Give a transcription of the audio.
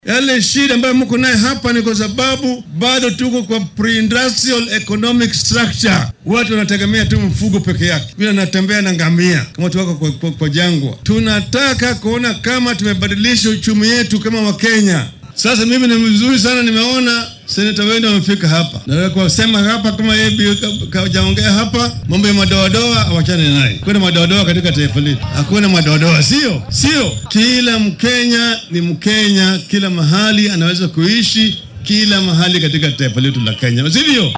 Yale shida ambayo mko naye hapa ni kwa sababu bado tuko kwa pre-industrial economic structure. Watu wanategemea tu mfugo peke yake, vile anatembea na ngamia kama watu wako kwa, kwa, kwa jangwa. Tunataka kuona kama tumebadilisha uchumi yetu kama Wakenya. Sasa mimi ni mzuri sana, nimeona seneta wenu wamefika hapa, naweza kusema hapa kama yeye kajaongea hapa, mambo ya madoadoa awachane naye. Kuna madoadoa katika taifa letu, hakuna madoadoa, sio sio. Kila Mkenya ni Mkenya, kila mahali anaweza kuishi, kila mahali katika taifa letu la Kenya, sivyo?